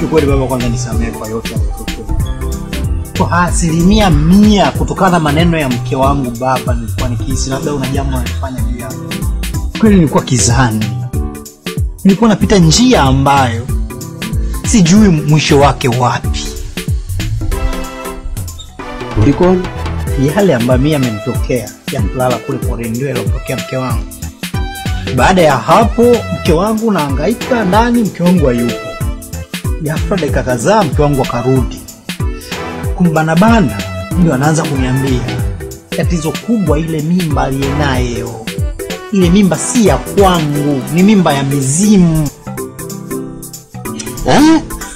Kiukweli baba, kwanza nisamehe kwa yote yaliyotokea. Kwa asilimia mia kutokana na maneno ya mke wangu baba, nilikuwa nikihisi labda una jambo nalifanya juu yako. Kweli nilikuwa kizani, nilikuwa napita njia ambayo sijui mwisho wake wapi. Ulikoni? Yale ambayo mimi yamenitokea ya kulala kule porini ndio yaliyotokea mke wangu. Baada ya hapo, mke wangu naangaika ndani, mke wangu hayupo. Ghafla dakika kadhaa, mke wangu akarudi kumbanabana, ndio anaanza kuniambia tatizo kubwa, ile mimba aliyenayo, ile mimba si ya kwangu, ni mimba ya mizimu Eh?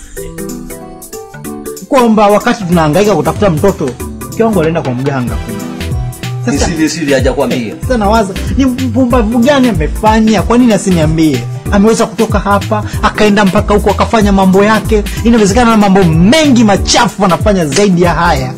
kwamba wakati tunahangaika kutafuta mtoto mke wangu alienda kwa mganga kule. Ni Sasa siri siri hajakwambia. sasa nawaza ni mpumbavu gani amefanya? Kwa nini asiniambie? Ameweza kutoka hapa akaenda mpaka huko akafanya mambo yake. Inawezekana na mambo mengi machafu anafanya zaidi ya haya.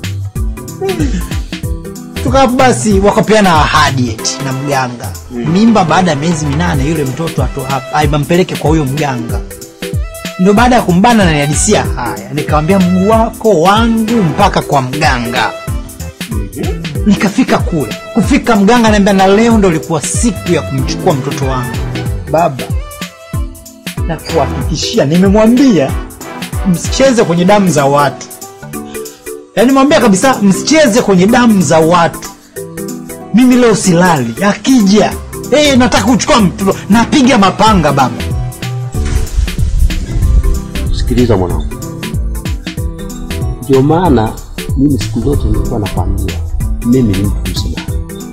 Tukaa basi, wakapeana ahadi eti na mganga mimba, baada ya miezi minane yule mtoto ato hapa aibampeleke kwa huyo mganga. Ndio baada ya kumbana na nihadisia haya, nikamwambia mguu wako wangu mpaka kwa mganga nikafika kule kufika mganga anaambia na leo ndo ilikuwa siku ya kumchukua mtoto wangu baba na kuhakikishia nimemwambia msicheze kwenye damu za watu yaani mwambia kabisa msicheze kwenye damu za watu mimi leo silali akija hey, nataka kuchukua mtoto napiga mapanga baba Sikiliza mwanangu, ndio maana mimi siku zote nilikuwa nakwambia mimi ni mtu mzima,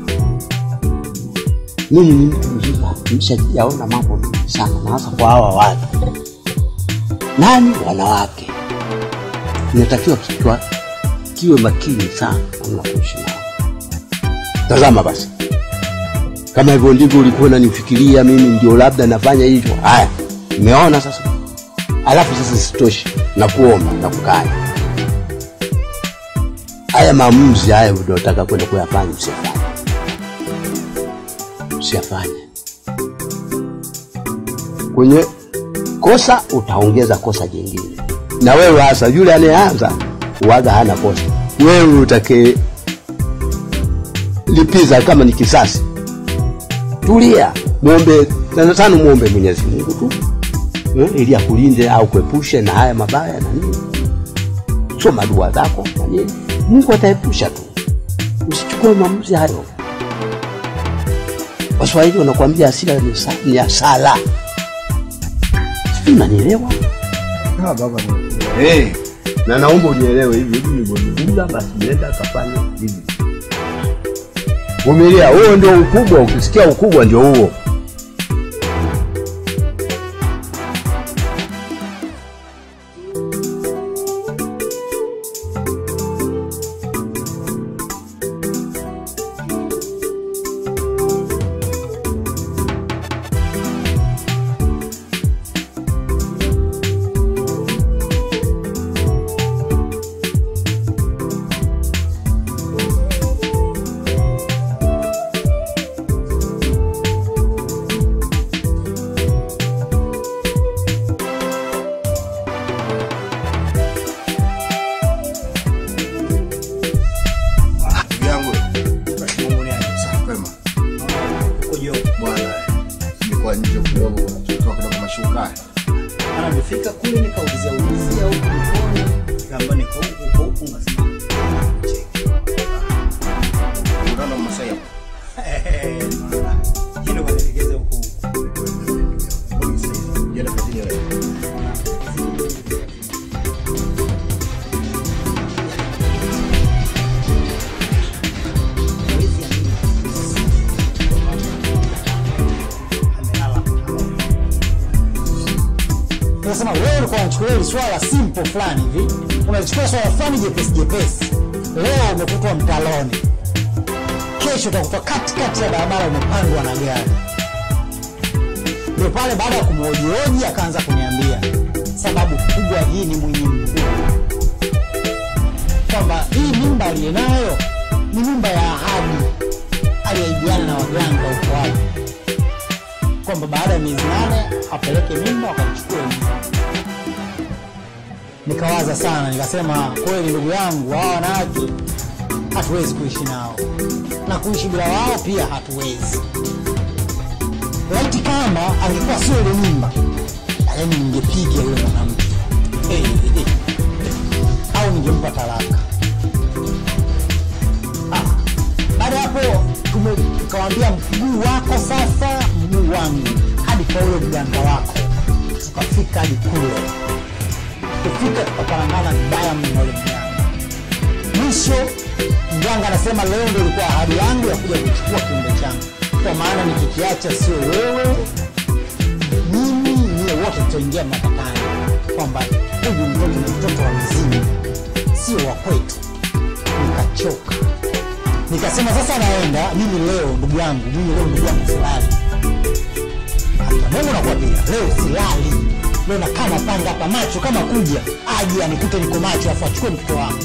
mimi ni mtu mzima, nimeshayaona mambo mengi sana, na hasa kwa hawa watu nani, wanawake, inatakiwa kichwa kiwe makini sana namna kuishi nao. Tazama basi, kama hivyo ndivyo ulikuwa unanifikiria mimi, ndio labda nafanya hivyo. Haya, umeona sasa alafu sasa sitoshi na kuomba na kukaya haya maamuzi haya unaotaka kwenda kuyafanya usiyafanye usiyafanye kwenye kosa utaongeza kosa jingine na wewe hasa yule anayeanza uwaga hana kosa wewe utake lipiza kama ni kisasi tulia mwombe sana sana mwombe mwenyezi mungu tu eh, ili akulinde au kuepushe na haya mabaya na nini. Soma dua zako na nini, Mungu ataepusha tu. Usichukue maamuzi hayo. Waswahili wanakuambia hasira ni sa- ni hasara. Sijui unanielewa? ah, baba Hey, na naomba unielewe hivi hivi nilivyozungumza, basi nenda kafanya hivi. Vumilia, huo ndio ukubwa. Ukisikia ukubwa ndio huo. yangu Mungu ni aje. safi kwema Uko juu. bwana nilikuwa nje kidogo kutoka kidogo mashuka Maana nimefika kule nikaulizia ulizia huku mkono kamba niko huku huko huku ngasema cheki. unaona masaya Eh, maana, hilo kanilegeza huku huku. jana kazini wewe Unasema wewe ulikuwa unachukulia hili swala simple fulani hivi, unalichukua swala fulani jepesi jepesi. Leo umekutwa mtaloni, kesho utakutwa katikati ya barabara umepandwa na gari. Ndio pale baada ya kumhojihoji akaanza kuniambia sababu kubwa hii ni mwenye mkuu, kwamba hii mimba aliyenayo ni mimba ya ahadi aliyeahidiana na waganga huko wapi kwamba baada ya miezi nane apeleke mimba wakachukue mimba. nikawaza sana, nikasema kweli, ndugu yangu, hawa wanawake hatuwezi kuishi nao na kuishi bila wao pia hatuwezi. Laiti kama angekuwa sio ile mimba, yaani ningepiga yule mwanamke hey, hey, au ningempa talaka. Ah, baada ya hapo tume- tukawambia mguu wako sasa, mguu wangu, hadi kwa ule mganga wako, tukafika hadi kule kufika tukaparangana vibaya mno na ule mganga. Mwisho mganga anasema leo ndio ilikuwa ahadi yangu ya kuja kuchukua kiumbe changu, kwa maana nikikiacha sio wewe, mimi niye wote tutaingia matatani, kwamba huyu mtoto ni mtoto wa mzimu, sio wa kwetu. Nikachoka, nikasema sasa naenda mimi leo, ndugu yangu, mimi leo ndugu yangu silali hata Mungu nakwambia leo silali, leo nakaa napanga hapa macho kama kuja aje anikute niko macho, afu achukue mtoto wangu.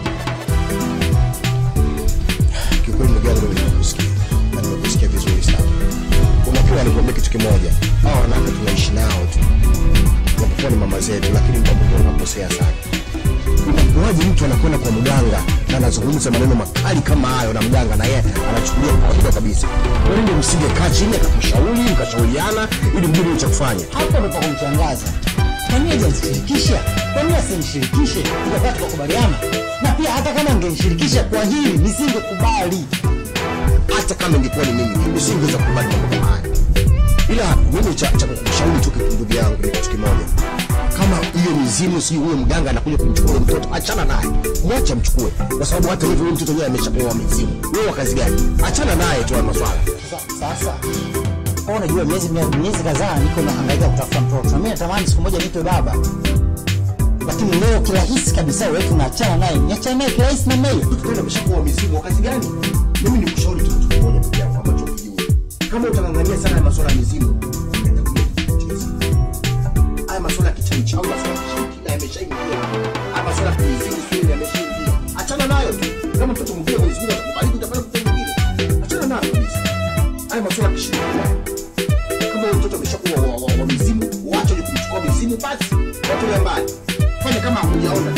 Kiukweli ndugu yangu, mimi nimekusikia na nimekusikia vizuri sana. Unakuwa nikwambia kitu kimoja, hawa wanawake tunaishi nao tu, japokuwa ni mama zetu, lakini muda mwingine unakosea sana. Inakuwaje mtu anakwenda kwa mganga na anazungumza maneno makali kama hayo, na mganga na yeye anachukulia kwa kawaida kabisa? Kwa nini msingekaa chini akakushauri mkashauriana ili mjue nini cha kufanya? Hapo ndo pakumshangaza. Kwa nini hajanishirikisha? Kwa nini asinishirikishe? Tukakaa tukakubaliana, na pia hata kama angenishirikisha kwa hili nisingekubali. hata kama ingekuwa ni mimi nisingeweza kukubali mambo kama haya ila mimi cha, cha kukushauri tu kitu ndugu yangu ni kitu kimoja kama hiyo mizimu si huyo mganga anakuja kumchukua huyo mtoto achana naye mwache amchukue kwa sababu hata hivyo huyo mtoto mwenyewe ameshapewa mizimu wewe wa kazi gani achana naye tu haya maswala Sasa- Sasa kwa unajua, miezi miezi kadhaa niko nahangaika kutafuta mtoto, na mimi natamani siku moja nipe baba, lakini leo kirahisi kabisa wewe tunaachana naye, niachane naye kirahisi namna hiyo. mtoto ameshapewa mizimu wa kazi gani mimi nikushauri tu kitu kimoja ndugu yangu ambacho ukijua kama utangangania sana haya maswala ya mizimu itakuja kukucheza haya maswala ya kichawi chawi maswala ya kishirikina yameshaingia haya maswala ya mizimu sio yameshaingia achana nayo tu kama mtoto mwingine Mwenyezi Mungu atakubariki utapata mtoto mwingine achana nayo kabisa haya maswala ya kishirikina kama huyo mtoto ameshakuwa wa, wa, wa mizimu wacha ni kumchukua mizimu basi watoe mbali fanya kama hakujaona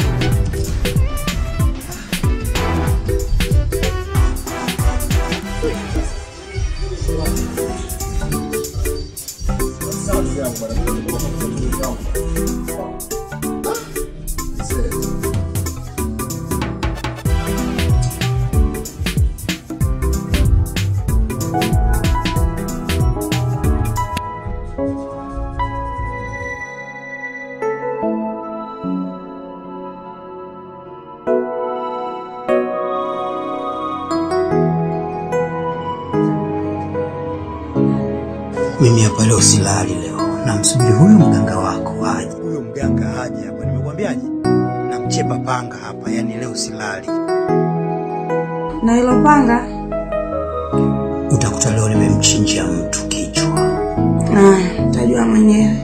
Mimi hapa leo silali leo, namsubiri huyo mganga wako aje. Huyo mganga aje hapa, nimekwambiaje? Namchepa panga hapa, yani leo silali. Na hilo panga? Utakuta leo nimemchinjia mtu kichwa. Ah, utajua mwenyewe.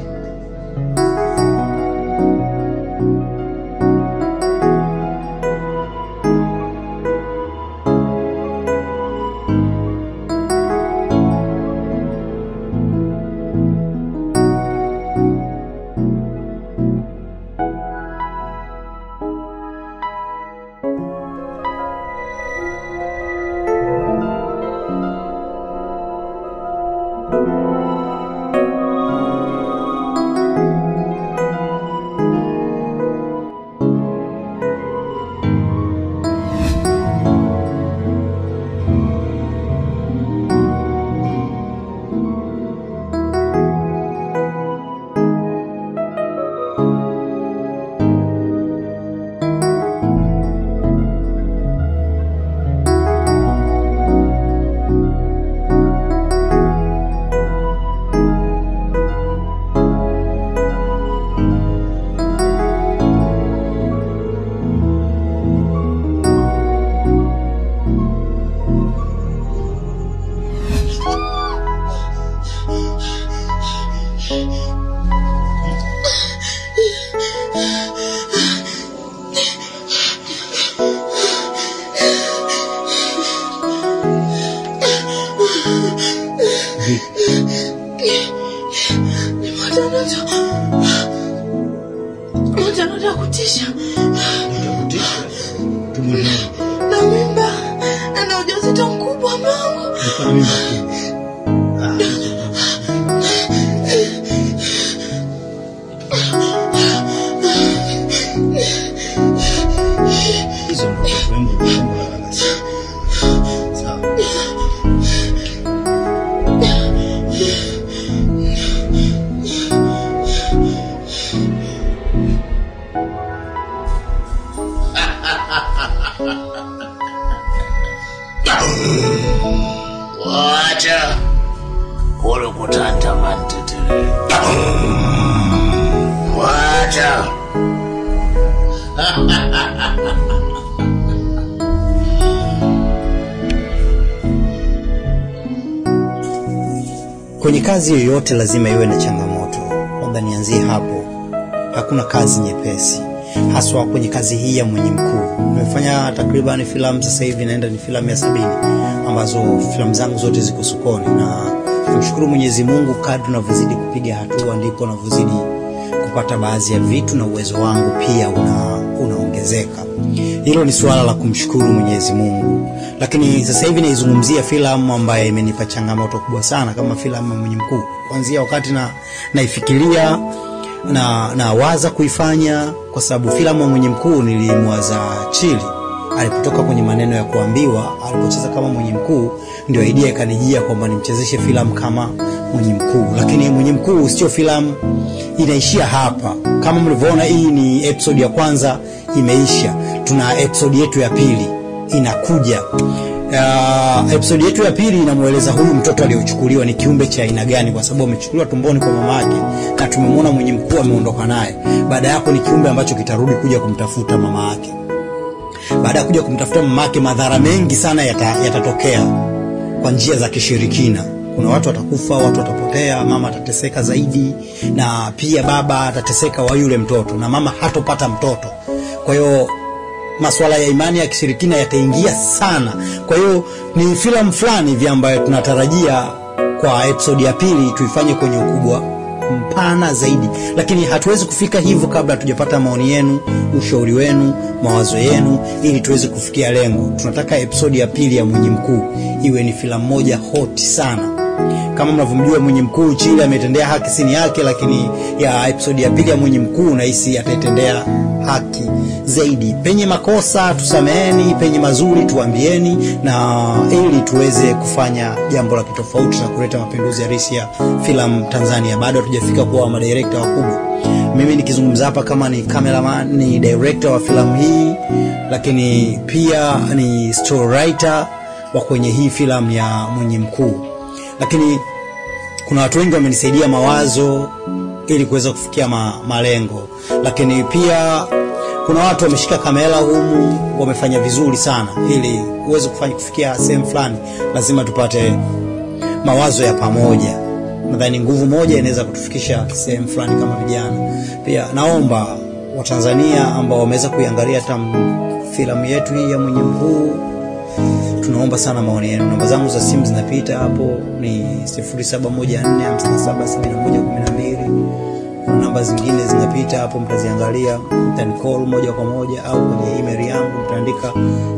ndoto ya kutisha Nitakutisha. Tumwelewe. na mimba na na ujauzito mkubwa mwangu. Alikuwa na mimba kubwa. Ah, hizo ndo watoto wangu wangu wanalala sana. Sawa. Wacha kule kutantama ntetele. Wacha Kwenye kazi yoyote lazima iwe na changamoto. Labda nianzie hapo. Hakuna kazi nyepesi, haswa kwenye kazi hii ya mwenye mkuu. Nimefanya takriban filamu sasa hivi naenda ni filamu ya sabini ambazo filamu zangu zote ziko sokoni, na namshukuru Mwenyezi Mungu, kadri unavyozidi kupiga hatua ndipo navyozidi kupata baadhi ya vitu na uwezo wangu pia una, unaongezeka. Hilo ni suala la kumshukuru Mwenyezi Mungu, lakini sasa hivi naizungumzia filamu ambayo imenipa changamoto kubwa sana kama filamu ya Mwenye Mkuu, kuanzia wakati na naifikiria na nawaza kuifanya, kwa sababu filamu ya Mwenye Mkuu nilimwaza Chili alipotoka kwenye maneno ya kuambiwa, alipocheza kama mwenye mkuu, ndio idea ikanijia kwamba nimchezeshe filamu kama mwenye mkuu. Lakini mwenye mkuu sio filamu inaishia hapa. Kama mlivyoona, hii ni episode ya kwanza imeisha, tuna episode yetu ya pili inakuja. Uh, episode yetu ya pili inamweleza huyu mtoto aliyochukuliwa ni kiumbe cha aina gani, kwa sababu amechukuliwa tumboni kwa mama yake na tumemwona mwenye mkuu ameondoka naye. Baada ya hapo ni kiumbe ambacho kitarudi kuja kumtafuta mama yake baada ya kuja kumtafuta mamake, madhara mengi sana yata- yatatokea kwa njia za kishirikina. Kuna watu watakufa, watu watapotea, mama atateseka zaidi, na pia baba atateseka wa yule mtoto, na mama hatopata mtoto. Kwa hiyo masuala ya imani ya kishirikina yataingia sana. Kwa hiyo ni filamu fulani hivi ambayo tunatarajia kwa episodi ya pili tuifanye kwenye ukubwa mpana zaidi, lakini hatuwezi kufika hivyo kabla hatujapata maoni yenu, ushauri wenu, mawazo yenu, ili tuweze kufikia lengo. Tunataka episodi ya pili ya Mwenye Mkuu iwe ni filamu moja hoti sana. Kama mnavyomjua Mwenye Mkuu Chile ametendea haki sini yake, lakini ya episodi ya pili ya Mwenye Mkuu nahisi ataitendea haki zaidi. Penye makosa tusameheni, penye mazuri tuambieni, na ili tuweze kufanya jambo la kitofauti na kuleta mapinduzi halisi ya filamu Tanzania. Bado hatujafika kuwa madirekta wakubwa. Mimi nikizungumza hapa kama ni cameraman, ni director wa filamu hii, lakini pia ni story writer wa kwenye hii filamu ya Mwenye Mkuu, lakini kuna watu wengi wamenisaidia mawazo ili kuweza kufikia ma, malengo, lakini pia kuna watu wameshika kamera humu wamefanya vizuri sana. Ili uweze kufanya kufikia sehemu fulani, lazima tupate mawazo ya pamoja. Nadhani nguvu moja inaweza kutufikisha sehemu fulani kama vijana. Pia naomba Watanzania ambao wameweza kuiangalia tam filamu yetu hii ya Mwenye Mkuu tunaomba sana maoni yenu. Namba zangu za simu zinapita hapo, ni 0714577112. Kuna namba zingine zinapita hapo, mtaziangalia, mtanicall moja kwa moja au kwenye email yangu mtaandika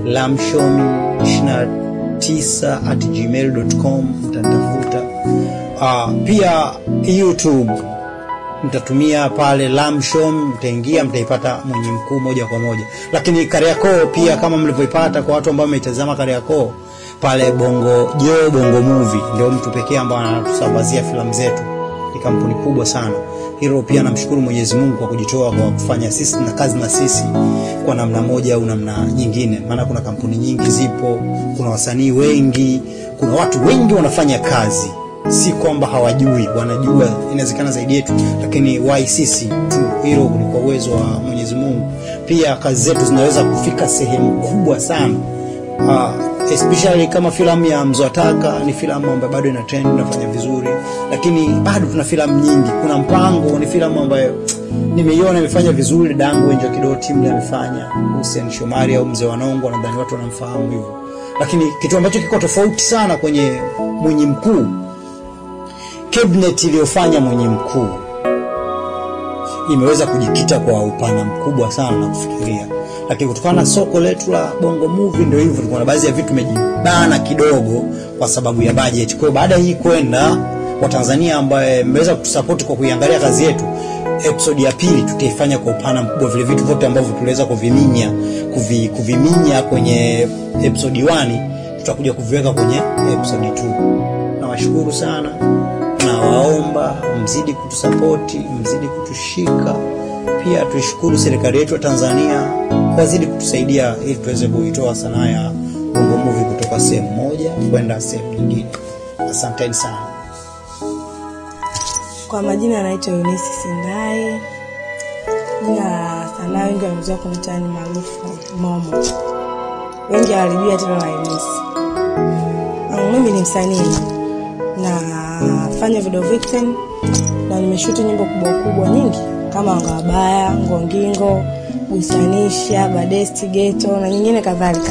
lamshomi29 at gmail.com, mtanitafuta. Uh, pia YouTube mtatumia pale Lamshom, mtaingia mtaipata Mwenye Mkuu moja kwa moja. Lakini Kariakoo pia kama mlivyoipata kwa watu ambao wameitazama Kariakoo pale Bongo Jo Bongo Movie ndio mtu pekee ambaye anatusambazia filamu zetu, ni kampuni kubwa sana. Hilo pia namshukuru Mwenyezi Mungu kwa kujitoa kwa kufanya sisi na kazi na sisi kwa namna moja au namna nyingine, maana kuna kampuni nyingi zipo, kuna wasanii wengi, kuna watu wengi wanafanya kazi si kwamba hawajui, wanajua, inawezekana zaidi yetu, lakini why sisi tu? Hilo ni kwa uwezo wa Mwenyezi Mungu. Pia kazi zetu zinaweza kufika sehemu kubwa sana. Uh, especially kama filamu ya Mzwataka ni filamu ambayo bado ina trend inafanya vizuri, lakini bado tuna filamu nyingi. Kuna Mpango ni filamu ambayo nimeiona imefanya vizuri, dangu Enjo Kidoti mle amefanya, Hussein Shomari au Mzee Wanongo, nadhani watu wanamfahamu hivyo, lakini kitu ambacho kiko tofauti sana kwenye Mwenye Mkuu cabinet iliyofanya Mwenye Mkuu imeweza kujikita kwa upana mkubwa sana na kufikiria, lakini kutokana na soko letu la Bongo Movie ndio hivyo, kuna baadhi ya vitu tumejibana kidogo kwa sababu ya budget. Kwa hiyo baada ya hii kwenda kwa Tanzania ambaye mmeweza kutusupport kwa kuiangalia kazi yetu, episode ya pili tutaifanya kwa upana mkubwa, vile vitu vyote ambavyo tuliweza kuviminya kuvi, kuviminya kwenye episode 1 tutakuja kuviweka kwenye episode 2. Nawashukuru sana, nawaomba mzidi kutusapoti, mzidi kutushika. Pia tuishukuru serikali yetu ya Tanzania kwa zidi kutusaidia ili tuweze kuitoa sanaa ya Bongo Movie kutoka sehemu moja kwenda sehemu nyingine. Asanteni sana. Kwa majina anaitwa Eunice Sindai. Jina la sanaa wengi wamezoea kuniita ni maarufu Momo. Wengi hawalijua tena la Eunice. Um, mimi ni msanii nafanya video victim na nimeshuti nyimbo kubwa kubwa nyingi kama Anga Wabaya, Ngongingo, Gusanisha, Badesti, Geto na nyingine kadhalika.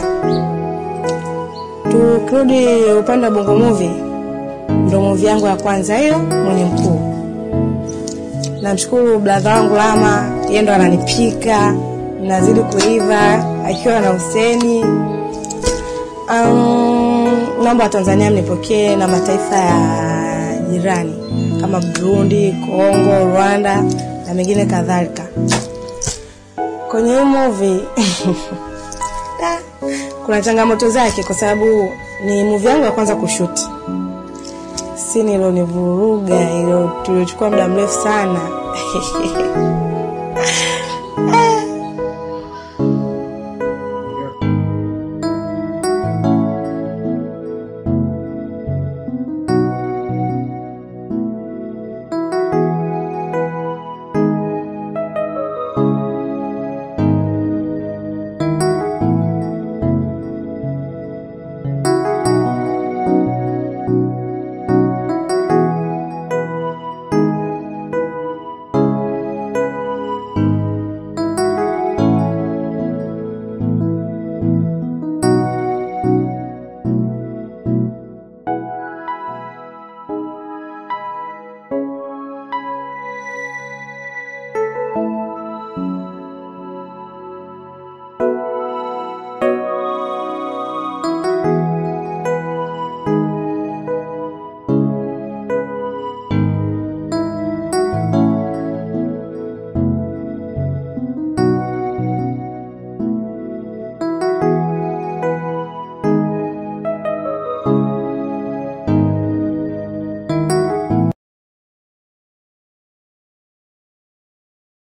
Tukirudi upande wa Bongo Movie, ndo movie yangu ya kwanza hiyo, Mwenye Mkuu. Namshukuru bradha wangu Lama, yeye ndo ananipika, nazidi kuiva akiwa na Huseni. Um, naomba Watanzania mnipokee na mataifa ya jirani kama Burundi, Kongo, Rwanda na mengine kadhalika. Kwenye hii movie da, kuna changamoto zake kwa sababu ni movie yangu ya kwanza kushuti sini ilonivuruga ilo tuliochukua muda mrefu sana